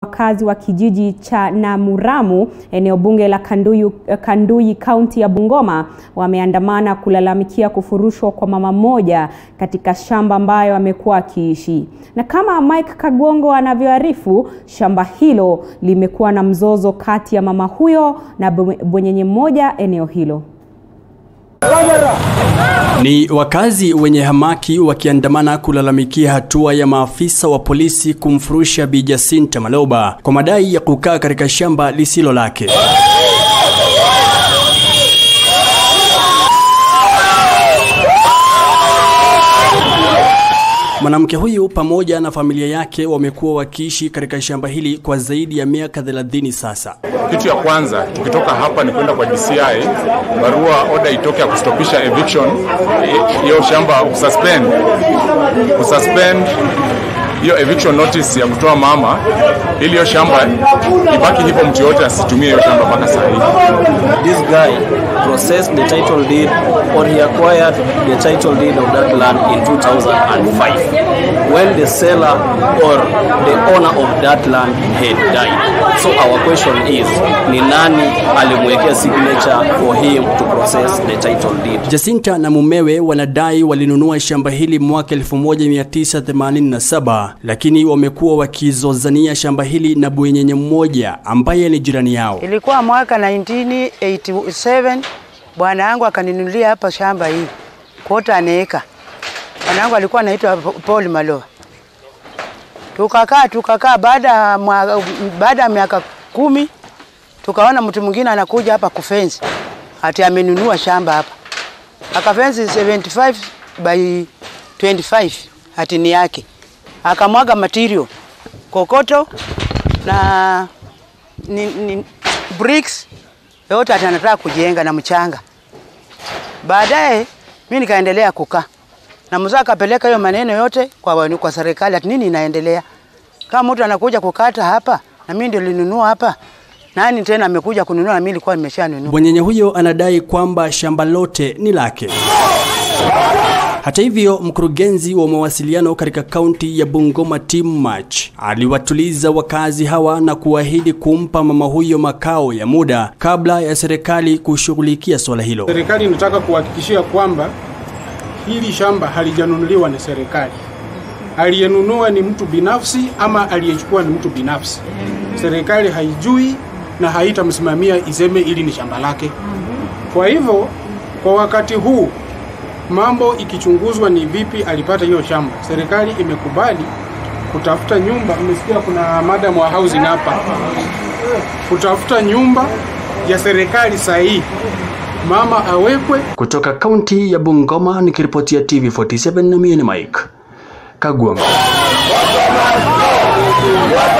Wakazi wa kijiji cha Namuramu eneo bunge la Kanduyi, Kanduyi kaunti ya Bungoma wameandamana kulalamikia kufurushwa kwa mama mmoja katika shamba ambayo amekuwa akiishi. Na kama Mike Kagongo anavyoarifu, shamba hilo limekuwa na mzozo kati ya mama huyo na bwenyenye mmoja eneo hilo. Ni wakazi wenye hamaki wakiandamana kulalamikia hatua ya maafisa wa polisi kumfurusha Bi Jacinta Maloba kwa madai ya kukaa katika shamba lisilo lake. Mwanamke huyu pamoja na familia yake wamekuwa wakiishi katika shamba hili kwa zaidi ya miaka 30 sasa. Kitu ya kwanza tukitoka hapa ni kwenda kwa DCI, barua order itoke ya kustopisha eviction, hiyo shamba ususpend, ususpend hiyo eviction notice ya kutoa mama, ili hiyo shamba ibaki hivyo, mtu yote asitumie hiyo shamba mpaka saa hii. This guy processed the title deed or he acquired the title deed of that land in 2005 when the seller or the owner of that land had died. So our question is, ni nani alimwekea signature for him to process the title deed? Jacinta na mumewe wanadai walinunua shamba hili mwaka 1987 lakini wamekuwa wakizozania shamba hili na bwenyenye mmoja ambaye ni jirani yao. Ilikuwa mwaka 1987 bwana yangu akaninunulia hapa shamba hii kota aneka. Bwana yangu alikuwa anaitwa Paul Malo. Tukakaa tukakaa, baada baada ya miaka kumi tukaona mtu mwingine anakuja hapa kufensi, ati amenunua shamba hapa, akafensi 75 by 25 ati ni yake, akamwaga material kokoto na ni, ni, bricks yote ati anataka kujenga na mchanga. Baadaye mimi nikaendelea kukaa na mzee akapeleka hiyo maneno yote kwa, kwa serikali ati nini inaendelea. Kama mtu anakuja kukata hapa na mimi ndio nilinunua hapa, nani tena amekuja kununua na mimi nilikuwa nimeshanunua. Bwenyenye huyo anadai kwamba shamba lote ni lake. Hata hivyo, mkurugenzi wa mawasiliano katika kaunti ya Bungoma Tim March aliwatuliza wakazi hawa na kuahidi kumpa mama huyo makao ya muda kabla ya serikali kushughulikia swala hilo. Serikali inataka kuhakikishia kwamba hili shamba halijanunuliwa na serikali. Aliyenunua ni mtu binafsi ama aliyechukua ni mtu binafsi. Serikali haijui na haitamsimamia iseme ili ni shamba lake. Kwa hivyo, kwa wakati huu mambo ikichunguzwa ni vipi alipata hiyo shamba. Serikali imekubali kutafuta nyumba. Umesikia kuna madam wa housing hapa, kutafuta nyumba ya serikali sahihi, mama awekwe. Kutoka kaunti ya Bungoma nikiripotia TV47 na mimi ni Mike Kagwamba.